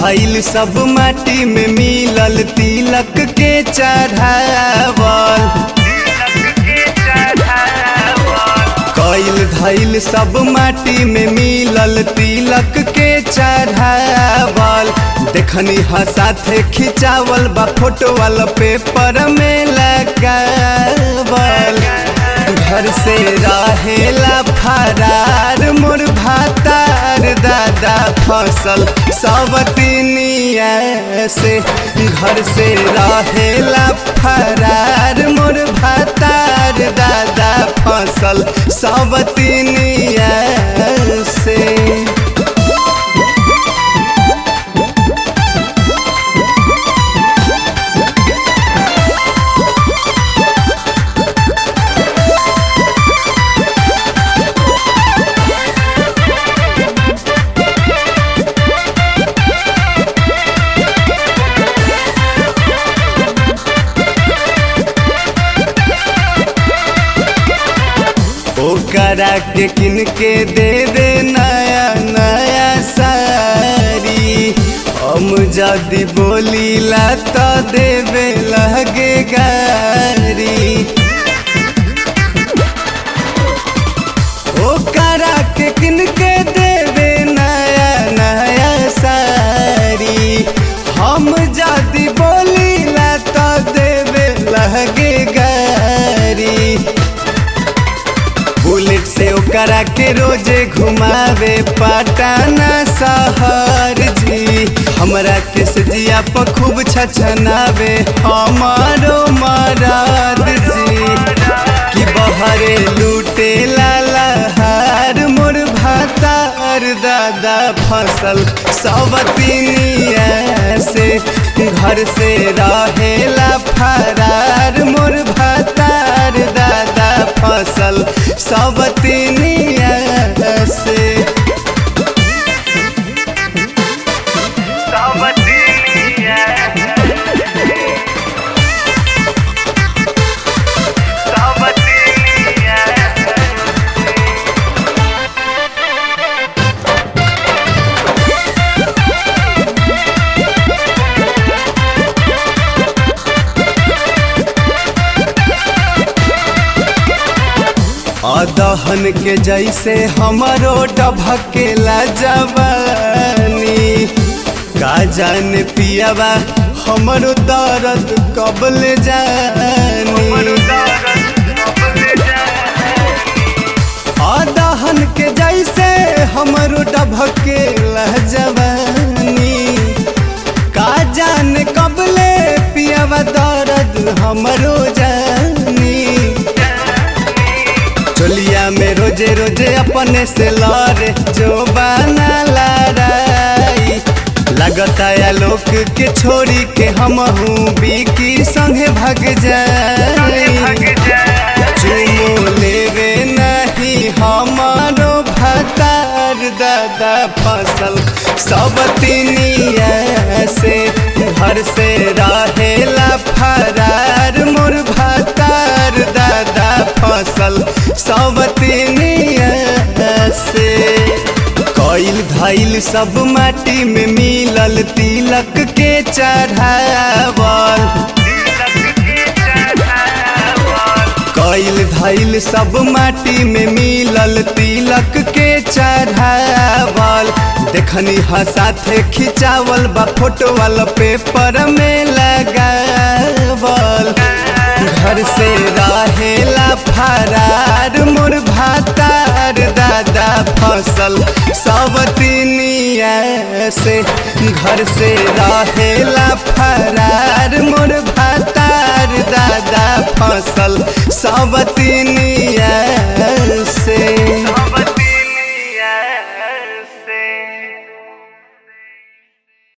धैल सब माटी में मिलल तिलक के चढ़ावल कैल धैल सब माटी में मिलल तिलक के चढ़ावल देखनी हा साथे खिंचावल बा फोटो वाला पेपर में लगावल घर से रहेला फरार मोर भातार दादा फसल सब तिनिया से घर से रहेला फरार मोर भातार दादा फसल सब तिनिया से ओकरा के किन के दे दे नया नया सारी हम जदि बोलीला तो देवे लगे गारी ओकरा के किन के देवे नया नया सारी हम जदि बोलीला तो देवे लगे गारी बुलेट से ओकरा के रोजे घुमावे पटाना शहर जी हमरा के सजिया पर खूब छछनावे हमारो मराद जी कि बहरे लूटे लाला हार मोर भातार दादा फसल सब तिनिया से घर से रहेला फरार मोर भातार दादा फसल सब तिनिया से अदहन के जैसे हमरो डभकेला जवानी का जान पियावा हमरो दर्द कबले जानी अदहन के जैसे हमरो डभकेला जवानी का जान कबले पियावा दर्द हमरो जानी चोलिया में रोजे रोजे अपने से लड़े जो बना लड़ाई लगता है लोग के छोड़ी के हम हूँ बीकी संगे भग जाए चुमो लेवे नहीं हमारो भतार दादा फसल सब तिनिया से घर से रहेला फरार मोर भतार दादा फसल सब तिनिया से कैल धैल सब माटी में मिलल तिलक के चढ़ावल कैल धैल सब माटी में मिलल तिलक के चढ़ावल देखनी हा साथे खिंचावल बा फोटो वाला पेपर में लगावल घर से रहेला फरार मोर भातार दादा फसल सब तिनिया से घर से रहेला फरार मोर भातार दादा फसल सब तिनिया से